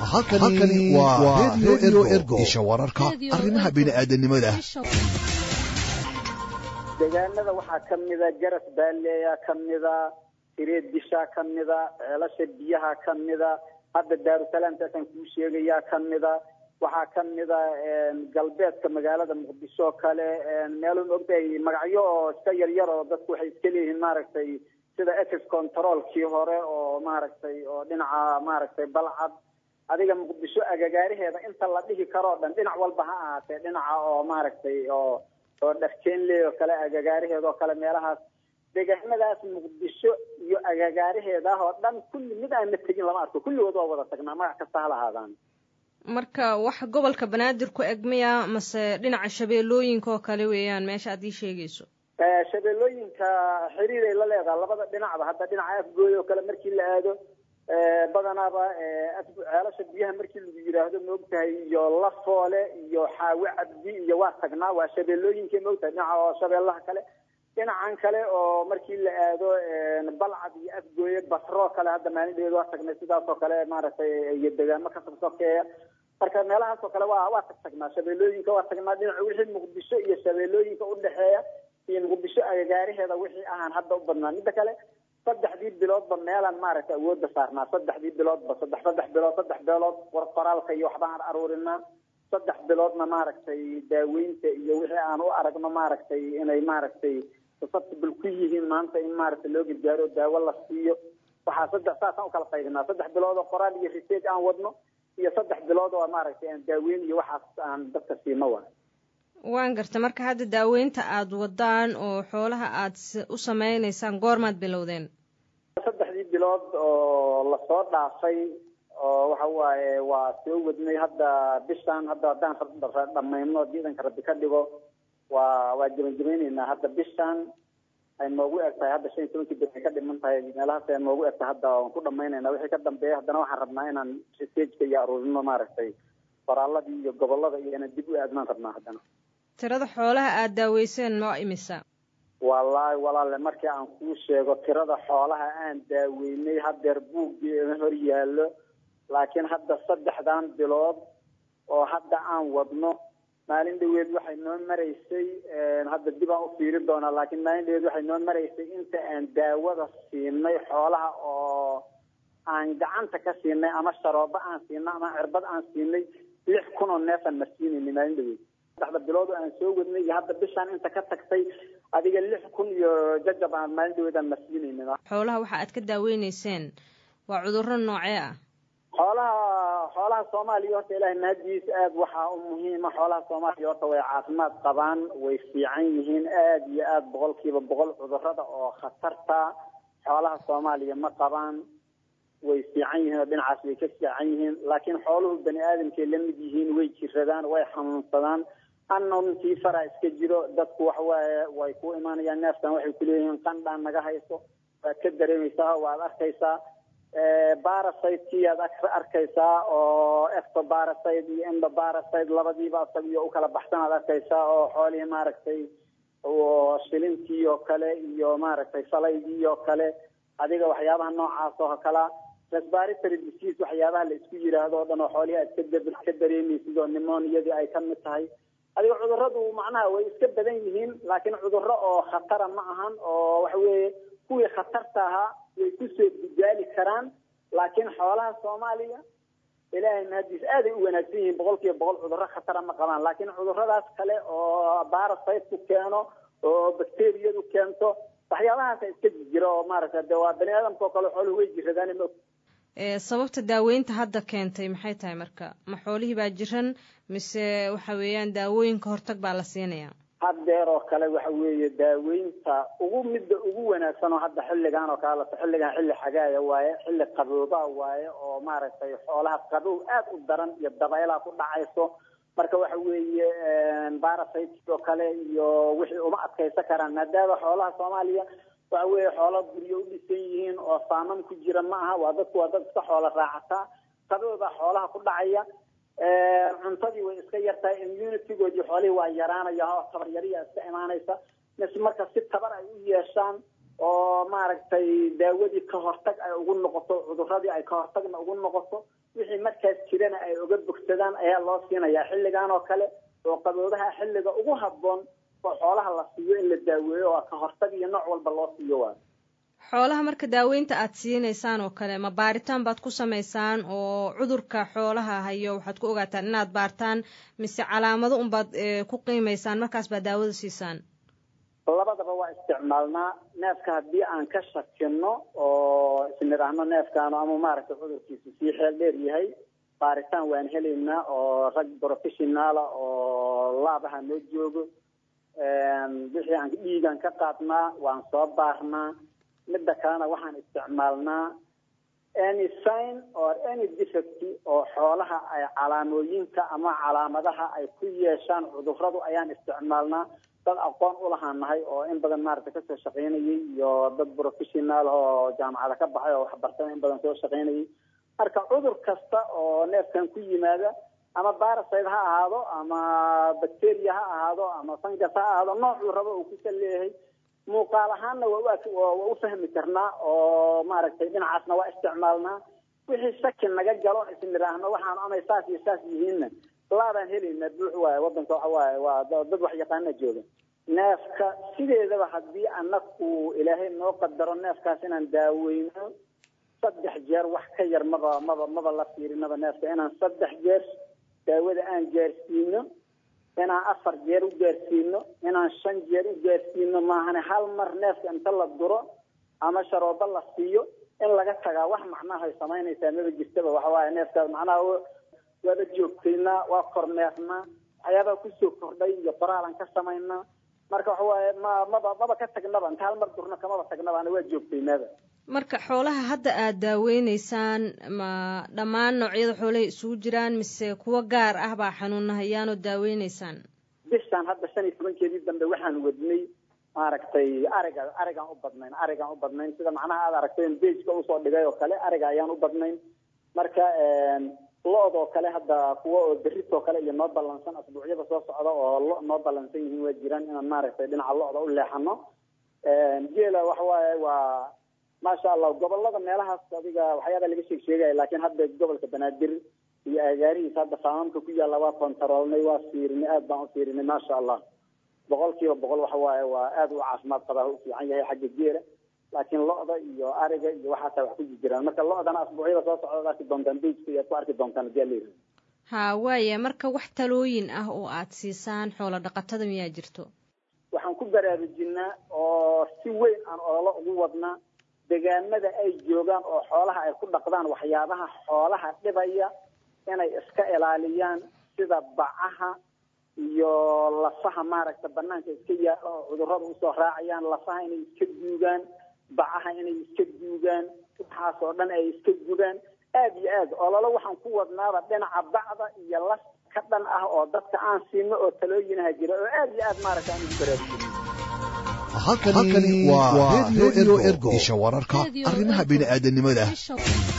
halkani waa redio ergo isha wararka arrimaha bini'aadanimada deegaanada waxaa ka mida garas baaleeya ka mida sireed dishaa ka mida ceelasha biyaha ka mida hadda daarusalaamtaasaan kuu sheegayaa ka mida waxaa ka mida galbeedka magaalada muqdisho kale meelo maogtahay magacyo oo iska yaryar oo dadku waxay iska leeyihiin maaragtay sida ex controlkii hore oo maaragtay oo dhinaca maaragtay balcad adiga muqdisho agagaaraheeda inta la dhihi karoo dhan dhinac walba ha ahaatee dhinaca oo maaragtay oo oo dharkeenley oo kale agagaaraheeda oo kale meelahaas deegaanadaas muqdisho iyo agagaaraheedah oo dhan kulli mid aan la tegin lama arko kulligood waa wada tagnaa magac kasta ha lahaadaan marka wax gobolka banaadir ku eg miya mase dhinaca shabeellooyinka oo kale weeyaan meesha aad ii sheegayso shabeellooyinka xiriiray la leedaha labada dhinacba hadda dhinaca afgooy oo kale markii la aado badanaaba ceelasha biyaha markii lagu yidhaahdo maogtahay iyo lafoole iyo xaawe cabdi iyo waa tagnaa waa shabeellooyinka maogtahay dhinaca oo shabeellaha kale dhinacan kale oo markii la aado balcad iyo afgooye basroo kale hadda maalindheed waa tagnay sidaas oo kale maaragtay iyo degaamo ka sabsokeeya marka meelahaas oo kale waa waa tag tagnaa shabeellooyinka waa tagnaa dhinaca wixii muqdisho iyo shabeellooyinka udhexeeya iyo muqdisho agagaaraheeda wixii ahaan hadda u badnaa midda kale saddexdii biloodba meelaan maaragtay awoodda saarnaa saddexdii biloodba saddex saddex bilood saddex bilood war qoraalka iyo waxbaan aruurinaa saddex biloodna maaragtay daaweynta iyo wixii aan u aragno maaragtay inay maaragtay susceptible ku yihiin maanta in maaragtay loo gargaaro daawo la siiyo waxaa saddex saasaan ukala qaybinaa saddex bilood oo qoraal iyo research aan wadno iyo saddex bilood oo maaragtay aan daaweyn iyo waxaas aan dadka siino waa waan garta marka hadda daaweynta aada wadaan oo xoolaha aad u sameynaysaan goormaad bilowdeen saddexdii bilood oo lasoo dhaafay oo waxa waaye waa soo wadnay hadda bishaan hadda haddaan dhamayno ciidanka rabbi ka dhigo waa waa jabanjabayneynaa hadda bishaan ay noogu eg tahay hadda shan iyo tobankii bil ay ka dhiman tahay meelahaas ay noogu eg tahay hadda waan ku dhamaynayna wixii ka dambeeya haddana waxaan rabnaa inaan researchka iyo aruurino maaragtay qoraaladii iyo gobolada iyo inaan dib u aadnaan rabnaa haddana tirada xoolaha aada daaweyseen ma imisa wallaahi walaale markii aan kuu sheego tirada xoolaha aan daaweynay hadeer buuggii ima hor yaallo laakiin hadda saddexdan bilood oo hadda aan wadno maalin dhaweed waxay noo maraysay hadda dib aan u fiiri doonaa laakiin maalin dhaweed waxay noo maraysay inta aan daawada siinay xoolaha oo aan gacanta ka siinay ama sharoobo aan siinay ama cirbad aan siinay lix kun oo neefaan marsiinaynay maalin dhaweed saddexda bilood oo aan soo wadnay iyo hadda bishaan inta ka tagtay adiga lix kun iyo jajab aan maalin dhaweed aan marsiinaynay xoolaha waxa aad ka daaweyneyseen waa cudurro noocee ah xoolaha xoolaha soomaaliya horta ilaahay mahadiis aada waxaa u muhiima xoolaha soomaaliya horta way caafimaad qabaan way fiican yihiin aada iyo aada boqolkiiba boqol cudurada oo khatarta xoolaha soomaaliya ma qabaan way fiican yihiin oo dhinacaas way ka fiican yihiin laakiin xooluhu bani aadamkay la mid yihiin way jiradaan way xanuunsadaan annontii faraa iska jiro dadku waxawaaye way ku imaanayaan neefkan waxay kuleeyihiin qandhaan naga hayso waad ka dareemaysaa waad arkaysaa barasiteki aad arkaysaa oo ectobarasite iyo endobarasite labadiiba isagiyo ukala baxsan aad arkaysaa oo xoolihii maaragtay shilintii oo kale iyo maaragtay salaydii oo kale adiga waxyaabaha noocaas oo kala respiratory disease waxyaabaha la isku yiraahdo o dhan oo xoolihii aad ka dareemaysid oo nimoniyadii ay ka mid tahay adiga cuduradu macnaha way iska badan yihiin laakiin cudurro oo khatara ma ahan oo waxa weeye kuwii khatarta ahaa way kusoo gudaali karaan laakiin xoolaha soomaaliya ilaahay mahadiis aaday u wanaagsan yihiin boqol kiiba boqol cudurro khatara ma qabaan laakiin cuduradaas kale oo barasiteku keeno oo bacteriyadu keento waxyaabahaasa iska jira oo maaragta de waa bani aadamka oo kale xooluhu way jiradaan ma sababta daaweynta hadda keentay maxay tahay marka ma xoolihii baa jiran mise waxa weeyaan daawooyinka hortag baa la siinayaa haddeer oo kale waxa weeye daaweynta ugu midda ugu wanaagsan oo hadda xilligan oo kale lato xilligan xilli xagaaya waaye xilli qaboobaa waaye oo maaragtay xoolaha qabow aada u daran iyo dabaylaha ku dhacayso marka waxa weeye barasite oo kale iyo wixii uma adkaysan karaan maadaama xoolaha soomaaliya waxa weeye xoola guryo u dhisan yihiin oo saamam ku jira ma aha waa dadku waa dad iska xoola raacataa qaboobaa xoolaha ku dhacaya cuntadii way iska yartahay immunitygoodii xoolihii waa yaraanaya oo tabar yariya iska imaanaysa mis marka si tabar ay u yeeshaan oo maaragtay daawadii ka hortag ay ugu noqoto cuduradii ay ka hortagna ugu noqoto wixii markaas jirana ay uga bogsadaan ayaa loo siinayaa xilligan oo kale oo qaboobaha xilliga ugu habboon oo xoolaha la siiyo in la daaweeyo oo ka hortag iyo nooc walba loo siiyo waa xoolaha marka daaweynta aad siinaysaan oo kale ma baaritaan baad ku samaysaan oo cudurka xoolaha hayo waxaad ku ogaataan inaad baartaan mise calaamado unbaad ku qiimaysaan markaas baad daawada siisaan labadaba waa isticmaalnaa neefka haddii aan ka shakino oo isnidhaahno neefkaanu ama maaragtay cudurkiisu sii xeel dheer yahay baaritaan waan helaynaa oo rag professionaala oo laabaha noo joogo wixii aan dhiigaan ka qaadnaa waan soo baarnaa midda kalena waxaan isticmaalnaa any sign or any defect oo xoolaha ay calaamooyinka ama calaamadaha ay ku yeeshaan cuduradu ayaan isticmaalnaa dad aqoon u lahaan nahay oo in badan maaragtay kasoo shaqaynayay iyo dad professionaal oo jaamacada ka baxay oo waxbartana in badan soo shaqaynayay marka cudur kasta oo neefkan ku yimaada ama baraside ha ahaado ama bacteria ha ahaado ama fungus ha ahaado noocuu rabo uu kusa leeyahay muuqaal ahaanna waa waa u fahmi karnaa oo maaragtay dhinacaasna waa isticmaalnaa wixii shaki naga galo isnidhaahno waxaan amay saas iyo saas yihiinna laabaan helaynaa buux waaye wadanka waxa waaye waa dad wax yaqaana jooga neefka sideedaba haddii anaku ilaahay noo qadaro neefkaas inaan daaweyno saddex jeer wax ka yar maba maba maba la fiirinaba neefka inaan saddex jeer daawada aan gaarsiino inaan afar jeer u gaarsiino inaan shan jeer u gaarsiino maahane hal mar neefka inta la duro ama sharoobo la siiyo in laga tagaa wax macnaha ay samaynaysaa maba jirtaba waxa waaye neefkaas macnaha waaba joogtaynaa waa kormeernaa waxyaabaha kusoo kordhay iyo qoraalan ka samaynaa marka waxa waaye ma maba maba ka tagnaba inta hal mar durno kamaba tagnaba ana waa joogtaynaaba marka xoolaha hadda aad daaweyneysaan ma dhammaan noocyada xoolahay isugu jiraan mise kuwo gaar ah baa xanuunahayaanoo daaweyneysaan bishaan hadda shan iyo tobankeedii dambe waxaan wadnay maaragtay ariga arigaan u badnayn arigaan u badnayn sida macnaha aad aragteen bejka usoo dhigay oo kale ariga ayaan u badnayn marka lo-d oo kale hadda kuwa oo beritoo kale iyo noo ballansan asbuucyada soo socda oo lo noo ballansan yihiin waa jiraan inaan maaragtay dhinaca lo-da u leexano geela waxa waaye waa maasha allah gobolada meelahaas adiga waxyaaba laga sheeg sheegaya laakiin hadda gobolka banaadir iyo agaarihiisa hadda faamamka ku yaalla waa kontaroolnay waa fiirinay aad baan u fiirinay maasha allah boqol kiiba boqol waxa waaye waa aad u caafimaad qabaa u fiican yahay xagga geela laakiin lo-da iyo ariga iyo waxaasaa wax ku jiraan marka lo-dana asbuucyada soo socdaad arki doontaan bejka iyo ad ku arki doontaan hadii ala yidhaha ha waaya marka wax talooyin ah oo aad siisaan xoolo dhaqatada miyaa jirto waxaan ku baraarujinaa oo si weyn aan ololo ugu wadnaa degaamada ay joogaan oo xoolaha ay ku dhaqdaan waxyaabaha xoolaha dhibaya inay iska ilaaliyaan sida bacaha iyo lafaha maaragta banaanka iska yaala oo cudurada usoo raacayaan lafaha inay iska duugaan bacaha inay iska duugaan waxaas oo dhan ay iska gubaan aada iyo aad ololo waxaan ku wadnaaba dhinaca bacda iyo las ka dhan ah oo dadka aan siino oo talooyinaha jira oo aada iyo aad maaragta aan ugu baraarujino halkani waa radio ergo isha wararka arrimaha bini'aadanimada